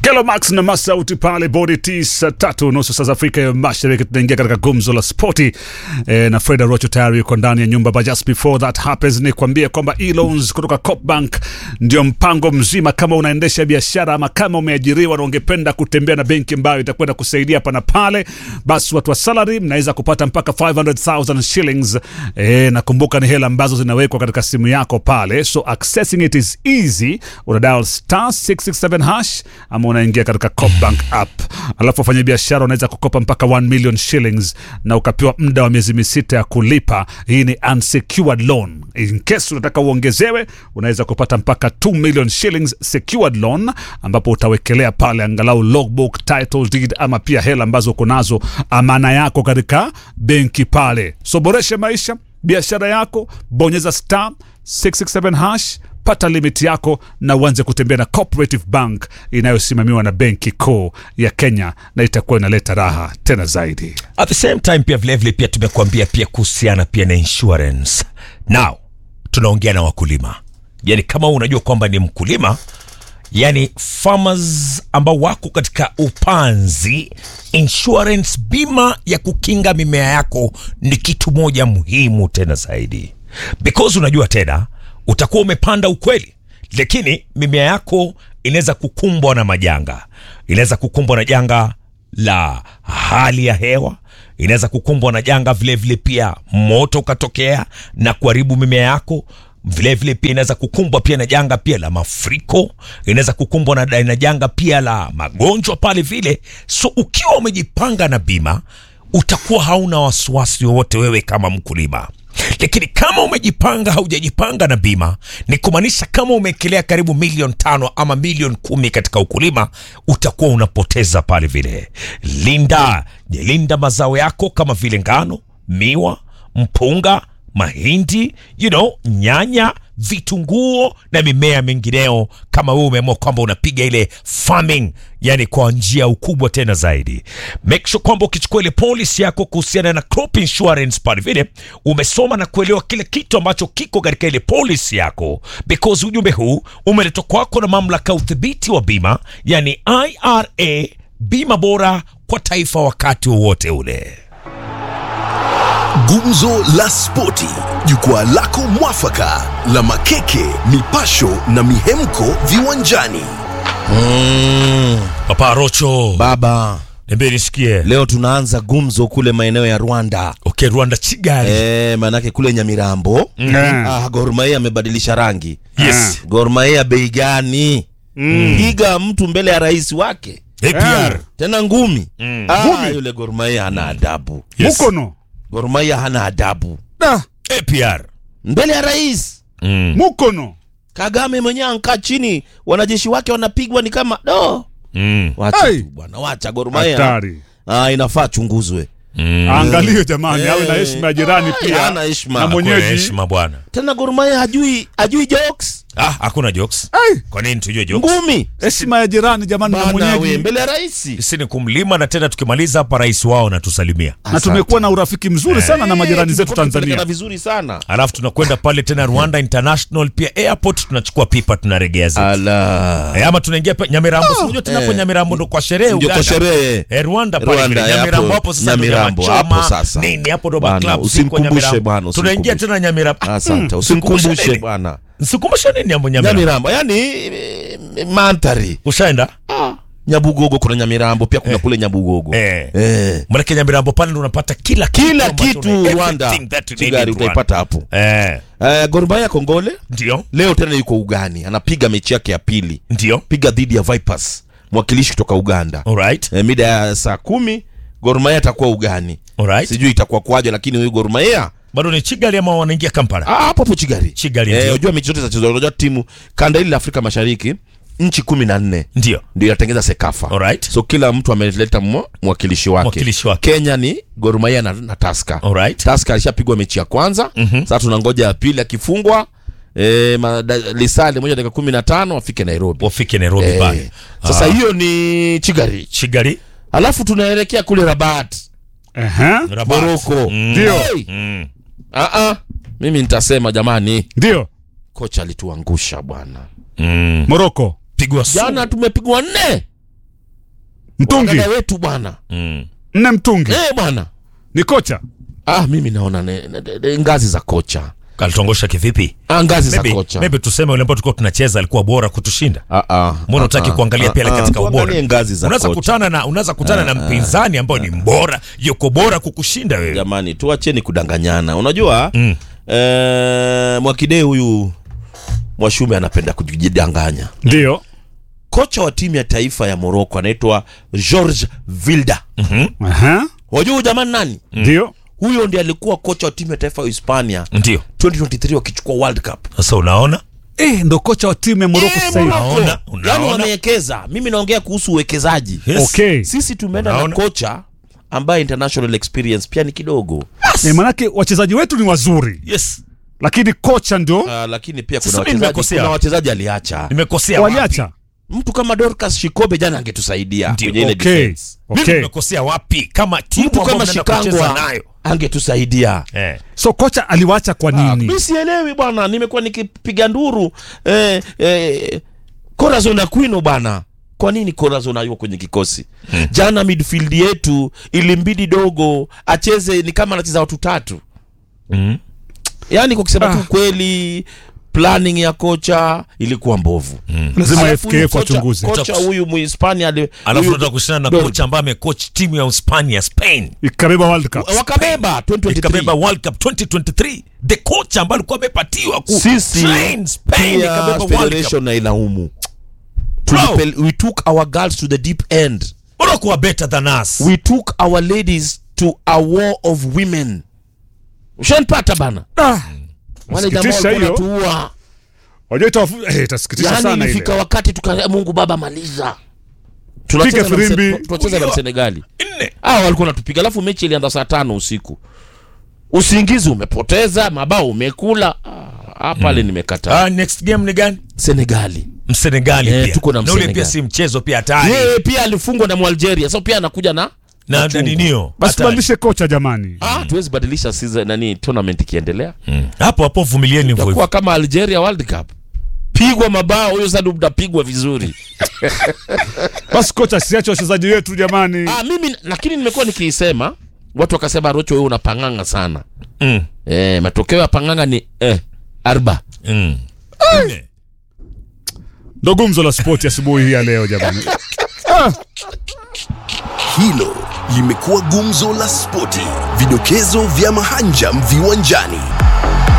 Kelo Max na Masauti pale bodi tisa tatu nusu saa za Afrika ya Mashariki. Tunaingia katika gumzo la spoti e, na Freda Rocho tayari yuko ndani ya nyumba, but just before that happens, ni kuambie kwamba e-loans kutoka Copbank ndio mpango mzima. Kama unaendesha biashara ama kama umeajiriwa na ungependa kutembea na benki ambayo itakwenda kusaidia hapa na pale, basi watu wa salary mnaweza kupata mpaka 500,000 shillings. E, nakumbuka ni hela ambazo zinawekwa katika simu yako pale, so accessing it is easy. Una dial star 667 hash ama unaingia katika Copbank app, alafu wafanya biashara unaweza kukopa mpaka 1 million shillings na ukapewa muda wa miezi misita ya kulipa. Hii ni unsecured loan. In case unataka uongezewe, unaweza kupata mpaka 2 million shillings secured loan, ambapo utawekelea pale angalau logbook, title deed ama pia hela ambazo uko nazo, amana yako katika benki pale. So boresha maisha biashara yako, bonyeza star 667 hash pata limiti yako na uanze kutembea na Cooperative Bank inayosimamiwa na Benki Kuu ya Kenya, na itakuwa inaleta raha tena zaidi. At the same time pia vilevile pia tumekuambia pia kuhusiana pia na insurance. Now tunaongea na wakulima, yani kama unajua kwamba ni mkulima, yani farmers ambao wako katika upanzi, insurance, bima ya kukinga mimea yako ni kitu moja muhimu tena zaidi, because unajua tena utakuwa umepanda ukweli, lakini mimea yako inaweza kukumbwa na majanga, inaweza kukumbwa na janga la hali ya hewa, inaweza kukumbwa na janga vilevile vile pia moto ukatokea na kuharibu mimea yako vilevile vile pia inaweza kukumbwa pia na janga pia la mafuriko, inaweza kukumbwa na, na janga pia la magonjwa pale vile. So ukiwa umejipanga na bima, utakuwa hauna wasiwasi wowote wewe kama mkulima lakini kama umejipanga haujajipanga na bima, ni kumaanisha kama umeekelea karibu milioni tano ama milioni kumi katika ukulima, utakuwa unapoteza pale vile. Linda linda mazao yako kama vile ngano, miwa, mpunga, mahindi, you know, nyanya, vitunguo na mimea mingineo. Kama wewe umeamua kwamba unapiga ile farming, yani kwa njia ukubwa tena zaidi, make sure kwamba ukichukua ile policy yako kuhusiana na crop insurance pale vile umesoma na kuelewa kile kitu ambacho kiko katika ile policy yako, because ujumbe huu umeletwa kwako na mamlaka ya udhibiti wa bima, yani IRA, bima bora kwa taifa wakati wowote ule. Gumzo la Spoti, jukwaa lako mwafaka la makeke, mipasho na mihemko viwanjani. Mm, Papa Rocho, Baba, niambie nisikie. leo tunaanza gumzo kule maeneo ya Rwanda. Okay, Rwanda Kigali. Eh, manake kule Nyamirambo ah, Gor Mahia amebadilisha rangi. Yes. Gor Mahia bei gani? Piga mtu mbele ya rais wake APR. tena ngumi. Ah, Ngumi? yule Gor Mahia hana adabu. Yes. Mukono Gor Mahia hana adabu da APR. mbele ya rais. Mm. Mukono Kagame mwenyewe ankaa chini, wanajeshi wake wanapigwa ni kama do. Mm. Wacha Hey. tu bwana, wacha Gor Mahia. hatari. Ah, inafaa chunguzwe. Mm. Angaliwe jamani, awe na Eh. heshima ya jirani Ah, pia hana heshima. na Hakuna mwenyeji. heshima bwana. Tena Gor Mahia hajui hajui jokes. Ah, hakuna jokes. Ai, Kwa nini tujue jokes? Ngumi. heshima ya jirani jamani, na Bana we mwenyeji. mbele ya rais. Sisi ni kumlima na tena tukimaliza hapa rais wao natusalimia. Na tumekuwa na urafiki mzuri sana na majirani zetu Tanzania. vizuri sana. Alafu tunakwenda pale tena Rwanda International pia airport tunachukua pipa tunaregea zetu. Ala. Eh, ama tunaingia pa Nyamirambo. Si unajua tunapo Eh. Nyamirambo ndo kwa sherehe Ndio kwa Uganda. sherehe. Eh, Rwanda pale Rwanda, vile. Nyamirambo hapo- hapo sasa ndo Nyamirambo, nyama hapo choma, sasa. Nini hapo ndo Bana, club usimkumbushe bwana, Tunaingia usimkumbushe. tena Nyamirambo. Asante. Mm, Usimkumbushe nini? bwana. Sikumbusha nini hapo Nyamirambo? Nyamirambo, yani eh, mandhari. Ushaenda? Nyabugogo kuna Nyamirambo pia kuna kule Nyabugogo. Eh. Eh. Manake Nyamirambo pale ndo unapata kila kitu Kila ambacho kitu una- Rwanda. everything that you need Chigari in Rwanda. utaipata hapo. Eh, Eh, Gor Mahia Kongole ndio, leo tena yuko ugani, anapiga mechi yake ya pili, ndio. piga dhidi ya Vipers, mwakilishi kutoka Uganda. Alright. Eh, mida ya saa kumi Gor Mahia atakuwa ugani, Alright. sijui itakuwa kwaje, lakini huyu Gor Mahia Bado ni Kigali ama wanaingia Kampala? Ah, hapo hapo Chigari. Kigali Eh, ndio. unajua mechi zote zinachezwa, unajua timu kanda hili la Afrika Mashariki nchi kumi na nne Ndio. ndio inatengeza Sekafa. Alright. So kila mtu ameleta mwa- mwakilishi wake. Mwakilishi wake. Kenya ni Gor Mahia na, na Tusker. Alright. Tusker alishapigwa mechi ya kwanza. Sasa tunangoja ya pili akifungwa eh, ma- da- lisali moja dakika kumi na tano afike Nairobi. Wafike Nairobi Eh, pale. Sasa Ah, hiyo ni Chigari. Kigali. Alafu tunaelekea kule Rabat, Ehe. Rabat. Morocco. Mm. Ndio. Hey! Mm. Ah ah. Mimi nitasema jamani, Ndio. kocha alituangusha bwana. Mm. Morocco. Pigwa sumu. Jana tumepigwa nne Mtungi Dada wetu bwana mm. nne mtungi eh bwana ni kocha ah mimi naona ne, ne, ne, ngazi za kocha kalitongosha kivipi ah, ngazi za maybe, kocha maybe tuseme ule ambao tulikuwa tunacheza alikuwa bora kutushinda Ah, ah, mbona ah, utaki ah, kuangalia ah, pia ah, katika ubora tuangalie ngazi za unaweza kocha. kutana na unaweza kutana na mpinzani ambao ni mbora yuko bora kukushinda wewe jamani tuacheni kudanganyana unajua Mm. eh, mwakidee huyu mwashume anapenda kujidanganya ndio kocha wa timu ya taifa ya moroko anaitwa george vilda Aha. wajua huyu jamani nani ndio huyo ndiye alikuwa kocha wa timu ya taifa ya hispania ndio 2023 wakichukua world cup sasa unaona eh, ndo kocha wa timu ya moroko Eh, sasa hivi Morocco. Unaona, unaona. Yaani wamewekeza mimi naongea kuhusu uwekezaji yes. okay sisi tumeenda na Unaona. kocha ambaye international experience pia ni kidogo eh, manake wachezaji wetu ni wazuri yes lakini kocha ndio uh, lakini pia kuna Sasa mimi wachezaji nimekosea. kuna wachezaji aliacha nimekosea wapi waliacha mtu kama Dorcas Shikobe jana angetusaidia Ndio, kwenye ile okay defense. mimi okay nimekosea wapi kama timu mtu ambayo kama mnaenda kucheza Shikangwa nayo angetusaidia eh. so kocha aliwacha kwa nini mi sielewi bwana nimekuwa nikipiga nduru eh, eh, Corazon Aquino bwana kwa nini Corazon hayuko kwenye kikosi jana midfield yetu ilimbidi dogo acheze ni kama anacheza watu tatu mm. yaani kwa kusema Ah. tu kweli planning ya kocha ilikuwa mbovu lazima Alafu huyu FKF kocha- wachunguze kocha huyu muhispania ali- alafu huyu- tunataka kushindana na Dor- kocha ambaye amecoach timu ya Uhispania Spain ikabeba world cup wakabeba 2023. ikabeba World Cup 2023 the coach ambaye alikuwa amepatiwa ku sisi train Spain pia ikabeba World Cup federation na ilaumu Bro. Tulipel- we took our girls to the deep end Morocco are better than us we took our ladies to a war of women ushanipata bana ah, wale jamaa Sikitisha walikuwa hiyo. wanatuua wajua itawafu- eh, itasikitisha yani sana ilifika ile wakati tuka mungu baba maliza tunacheza na firimbi. Mse- tunacheza na Huyo. msenegali nne hawa walikuwa natupiga alafu mechi ilianza saa tano usiku usingizi umepoteza mabao umekula Ah, ah, pale nimekataa ah, next game ni gani senegali msenegali Eh, pia tuko na na ule Msenegali. pia si mchezo pia hatari yeye pia alifungwa na mwalgeria so pia anakuja na na na chungu. ninio basi hatari. tubadilishe kocha jamani ah, tuwezi badilisha season, nani tournament ikiendelea Mm. hapo hapo vumilieni hivyo takuwa hivyo kama algeria world cup pigwa mabao huyo sasa mtapigwa vizuri basi kocha siache wachezaji wetu jamani ah, mimi lakini nimekuwa nikiisema watu wakasema rocho wewe unapanganga sana Mm. eh, matokeo ya panganga ni eh, arba Mm. Nne. ndo gumzo la spoti asubuhi hii ya leo jamani ah, Hilo limekuwa gumzo la spoti, vidokezo vya mahanjam viwanjani.